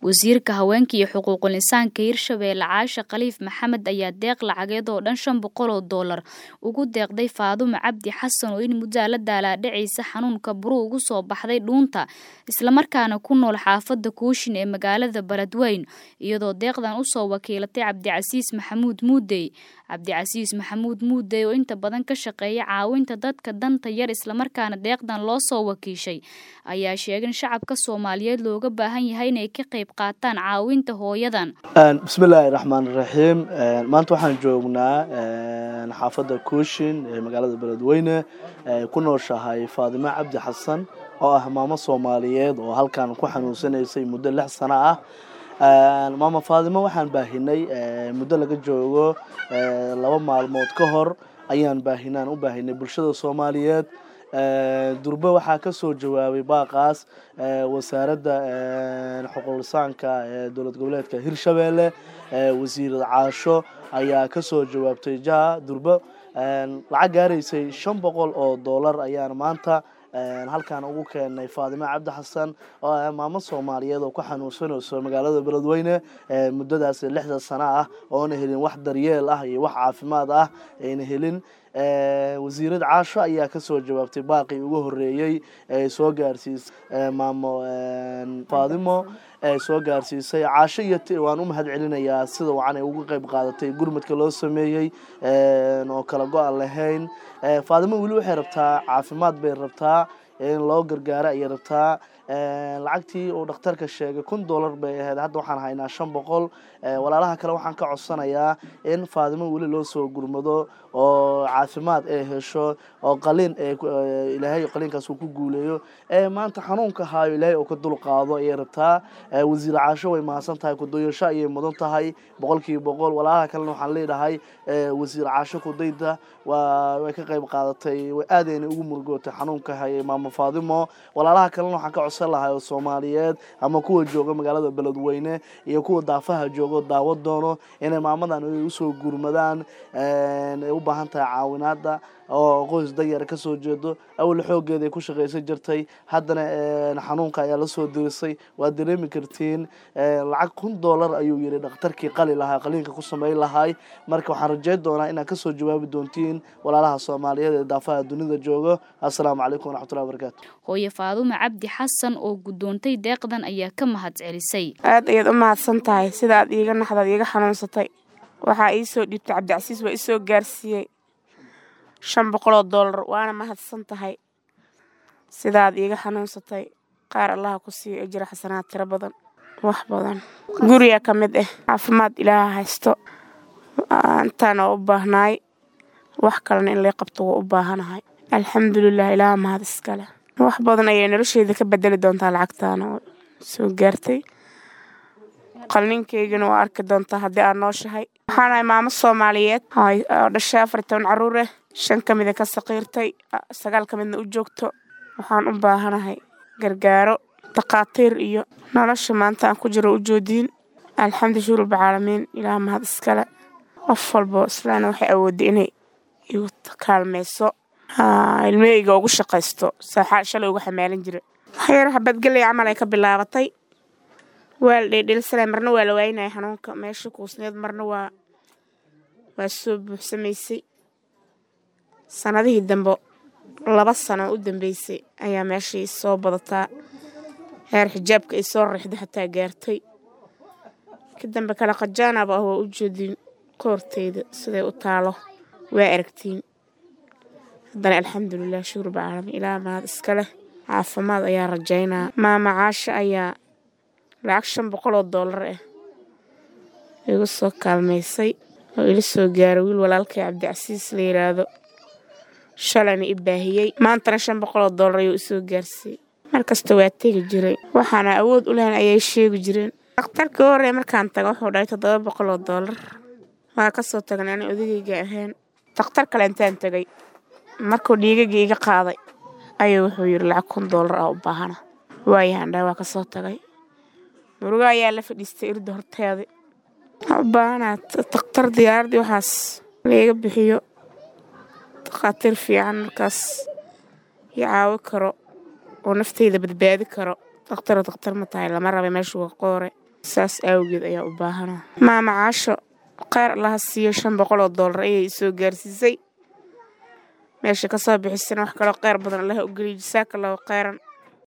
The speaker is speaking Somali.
wasiirka haweenka iyo xuquuqul insaanka hirshabeelle caashe khaliif maxamed ayaa deeq lacageed oo dhan shan boqol oo doolar ugu deeqday faadumo cabdi xasan oo in muddaa la daalaadhacaysa xanuunka buru ugu soo baxday dhuunta islamarkaana ku nool xaafadda kuushin ee magaalada baladweyn iyadoo deeqdan usoo wakiilatay cabdicasiis maxamuud muudey cabdicasiis maxamuud muudey oo inta badan ka shaqeeya caawinta dadka danta yar islamarkaana deeqdan loo soo wakiishay ayaa sheegay in shacabka soomaaliyeed looga baahan yahay inay ka qayb qaataan caawinta hooyadan bismillaahi raxmaan raxiim maanta waxaan joognaa xaafadda kuushin ee magaalada beledweyne ku nooshahay faadimo cabdi xasan oo ah maamo soomaaliyeed oo halkan ku xanuunsanaysay muddo lix sano ah maama faadimo waxaan baahinay muddo laga joogo laba maalmood ka hor ayaan baahinaan u baahinay bulshada soomaaliyeed durbe waxaa ka soo jawaabay baaqaas wasaaradda xuquuqlisaanka ee dowlad goboleedka hirshabeelle wasiirad caasho ayaa ka soo jawaabtay jaha durbe lacag gaaraysay shan boqol oo doolar ayaan maanta halkaan ugu keenay faadimo cabdi xasan oo ah maamo soomaaliyeed oo ku xanuunsanayso magaalada beledweyne muddadaas lixda sano ah oona helin wax daryeel ah iyo wax caafimaad ah ayna helin wasiirad caasho ayaa kasoo jawaabtay baaqii ugu horeeyey ee soo gaarsiisay maamo faadimo ee soo gaarsiisay caasho iyo waan u mahad celinayaa sida wacan ay uga qayb qaadatay gurmadka loo sameeyey oo kala go-an lahayn faadimo weli waxay rabtaa caafimaad bay rabtaa in loo gargaaro ayay rabtaa lacagtii uu dhakhtarka sheegay kun dollar bay ahayd hadda waxaan haynaa shan boqol walaalaha kale waxaan ka codsanayaa in faadimo weli loo soo gurmado oo caafimaad ay hesho oo qaliin ilaahay qaliinkaas uu ku guuleeyo maanta xanuunka haayo ilaahay oo ka dul qaado ayay rabtaa wasiir caasho way mahadsan tahay kudoyasho ayay mudan tahay boqolkiiba boqol walaalaha kalena waxaan leedahay wasiir caasho kudayda waa way ka qayb qaadatay aadayna ugu murugootay xanuunka hayay maamo faadimo walaalaha kalena waxaan ka codsan lahay oo soomaaliyeed ama kuwa jooga magaalada beledweyne iyo kuwa daafaha joogo daawo doono inay maamadan ay usoo gurmadaan ay u baahan tahay caawinaada oo qoys danyar kasoo jeedo awla xoogeeda ay ku shaqaysan jirtay haddana xanuunka ayaa lasoo dirisay waad dareemi kartiin lacag kun dollar ayuu yiri dhakhtarkii qali lahaa qaliinka ku sameyn lahay marka waxaan rajeyn doonaa inaad kasoo jawaabi doontiin walaalaha soomaaliyeed ee daafaha dunida joogo assalaamu calaykum waraxmatullahi wabarakaatu hooye faadumo cabdi xasan oo guddoontay deeqdan ayaa ka mahad celisay aad ayaad u mahadsan tahay sida aad iiga naxdaad iiga xanuunsatay waxaa ii soo dhiibtay cabdicasiis waa isoo gaarsiiyey shan boqoloo doolar waana mahadsan tahay sidaad iiga xanuunsatay qaar allaha ku siiyo ejira xasanaad tiro badan wax badan guriga ka mid ah caafimaad ilaaha haysto intaana u baahnaay wax kalena in lay qabto waa u baahanahay alxamdulilah ilaaha mahad iskale wax badan ayay nolosheeda ka bedeli doontaa lacagtaana oo soo gaartay qalninkaygana waa arki doontaa haddii aad nooshahay waxaanahay maamo soomaaliyeed oo dhashay afar toban caruur ah shan ka mida ka saqiirtay sagaal ka midna u joogto waxaan u baahanahay gargaaro takhaatiir iyo nolosha maanta aan ku jiro u joodiin alxamdu shuurub caalamiin ilaah mahad iskale qof walbo islaana waxay awoodday inay igu kaalmayso ilmaheyga ugu shaqaysto saaxaa shalay uga xamaalan jira waxyar habadgelay camal ay ka bilaabatay waa la dheedheelsanay marna waa la waayinaya xanuunka meesha kuusneed marna waa waa soo buuxsamaysay sanadihii dambe laba sano u dambeysay ayaa meeshai soo badataa heer xijaabka ay soo riixda xataa gaartay ka dambe kale qajaanaba ah waa u jeedin koorteyda siday u taalo waa aragtiin haddana alxamdulilah shuurba caalamiin ilaa mahad iska leh caafimaad ayaa rajaynaa maama caasho ayaa lacag shan boqol oo doolar ah igu soo kaalmaysay oo ila soo gaaray wiil walaalkay cabdicasiis la yidhaahdo shalayna i baahiyey maantana shan boqol oo doolar ayuu isoo gaarsiiyey markasta waa tegi jiray waxaana awood u lahayn ayay sheegi jireen dhakhtarkii horey markaan taga wuxuu dhahay toddoba boqol oo doolar waa kasoo tagnay ani odagayga ahayn dakhtar kale intaan tegay markuu dhiigagii iga qaaday ayuu wuxuu yidhi lacag kun doolar ah u baahana waayahan dhahay waa kasoo tagay murugo ayaa la fadhiistay irda horteeda waxaa u baahanaa dakhtar diyaaradii waxaas laiga bixiyo dakhaatiir fiican markaas i caawi karo oo nafteyda badbaadi karo dakhtaroo dakhtar ma tahay lama rabay meeshu waa qoore saas awgeed ayaa u baahana maama caasho kheyr allaha siiyo shan boqol oo doolar ayay soo gaarsiisay meesha kasoo bixisana wax kaloo kheyr badan allaha u geliyo jasaaka allahu kheyran